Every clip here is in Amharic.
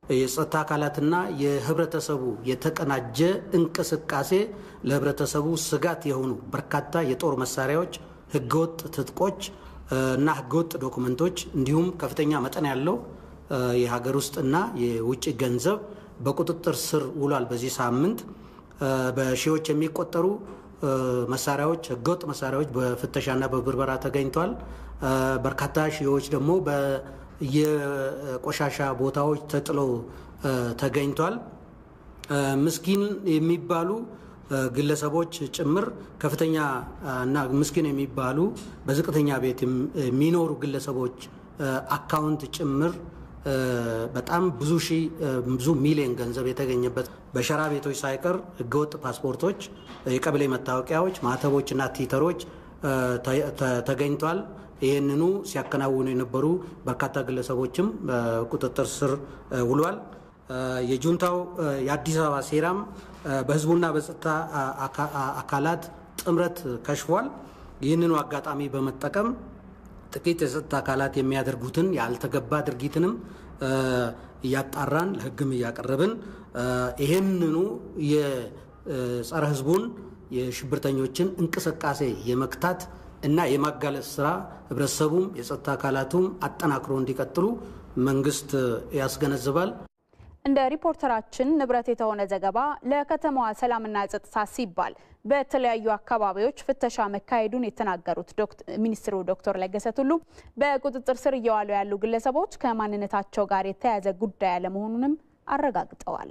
የጸጥታ አካላትና የህብረተሰቡ የተቀናጀ እንቅስቃሴ ለህብረተሰቡ ስጋት የሆኑ በርካታ የጦር መሳሪያዎች፣ ህገወጥ ትጥቆች እና ህገወጥ ዶኩመንቶች እንዲሁም ከፍተኛ መጠን ያለው የሀገር ውስጥና የውጭ ገንዘብ በቁጥጥር ስር ውሏል። በዚህ ሳምንት በሺዎች የሚቆጠሩ መሳሪያዎች ህገወጥ መሳሪያዎች በፍተሻና በብርበራ ተገኝተዋል። በርካታ ሺዎች ደግሞ በየቆሻሻ ቦታዎች ተጥለው ተገኝቷል። ምስኪን የሚባሉ ግለሰቦች ጭምር ከፍተኛ እና ምስኪን የሚባሉ በዝቅተኛ ቤት የሚኖሩ ግለሰቦች አካውንት ጭምር በጣም ብዙ ሺህ ብዙ ሚሊዮን ገንዘብ የተገኘበት በሸራ ቤቶች ሳይቀር ህገወጥ ፓስፖርቶች፣ የቀበሌ መታወቂያዎች፣ ማህተቦች እና ቲተሮች ተገኝቷል። ይህንኑ ሲያከናውኑ የነበሩ በርካታ ግለሰቦችም ቁጥጥር ስር ውሏል። የጁንታው የአዲስ አበባ ሴራም በህዝቡና በጸጥታ አካላት ጥምረት ከሽፏል። ይህንኑ አጋጣሚ በመጠቀም ጥቂት የጸጥታ አካላት የሚያደርጉትን ያልተገባ ድርጊትንም እያጣራን ለህግም እያቀረብን ይህንኑ የጸረ ህዝቡን የሽብርተኞችን እንቅስቃሴ የመክታት እና የማጋለጥ ስራ ህብረተሰቡም የጸጥታ አካላቱም አጠናክሮ እንዲቀጥሉ መንግስት ያስገነዝባል። እንደ ሪፖርተራችን ንብረት የተሆነ ዘገባ ለከተማዋ ሰላምና ጸጥታ ሲባል በተለያዩ አካባቢዎች ፍተሻ መካሄዱን የተናገሩት ሚኒስትሩ ዶክተር ለገሰ ቱሉ በቁጥጥር ስር እየዋሉ ያሉ ግለሰቦች ከማንነታቸው ጋር የተያያዘ ጉዳይ አለመሆኑንም አረጋግጠዋል።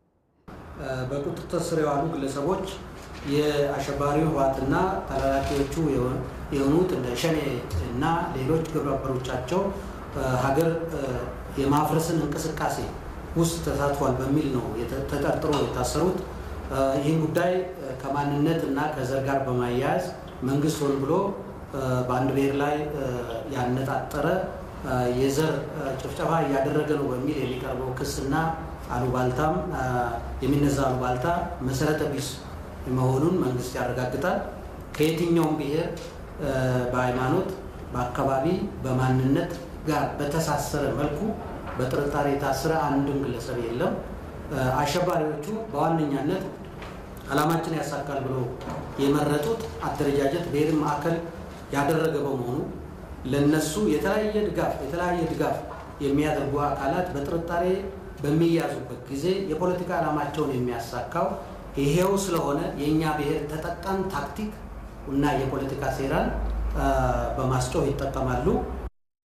በቁጥጥር ስር የዋሉ ግለሰቦች የአሸባሪው ህወሓትና ተላላኪዎቹ የሆኑት እንደ ሸኔ እና ሌሎች ግብረ አበሮቻቸው ሀገር የማፍረስን እንቅስቃሴ ውስጥ ተሳትፏል በሚል ነው ተጠርጥሮ የታሰሩት። ይህን ጉዳይ ከማንነት እና ከዘር ጋር በማያያዝ መንግስት ሆን ብሎ በአንድ ብሔር ላይ ያነጣጠረ የዘር ጭፍጨፋ እያደረገ ነው በሚል የሚቀርበው ክስና አሉባልታም የሚነዛ አሉባልታ መሰረተ ቢስ መሆኑን መንግስት ያረጋግጣል። ከየትኛውም ብሔር በሃይማኖት፣ በአካባቢ፣ በማንነት ጋር በተሳሰረ መልኩ በጥርጣሬ የታሰረ አንድም ግለሰብ የለም። አሸባሪዎቹ በዋነኛነት ዓላማችን ያሳካል ብሎ የመረጡት አደረጃጀት ብሔርን ማዕከል ያደረገ በመሆኑ ለነሱ የተለያየ ድጋፍ የተለያየ ድጋፍ የሚያደርጉ አካላት በጥርጣሬ በሚያዙበት ጊዜ የፖለቲካ ዓላማቸውን የሚያሳካው ይሄው ስለሆነ የእኛ ብሔር ተጠቃም ታክቲክ እና የፖለቲካ ሴራን በማስጮህ ይጠቀማሉ።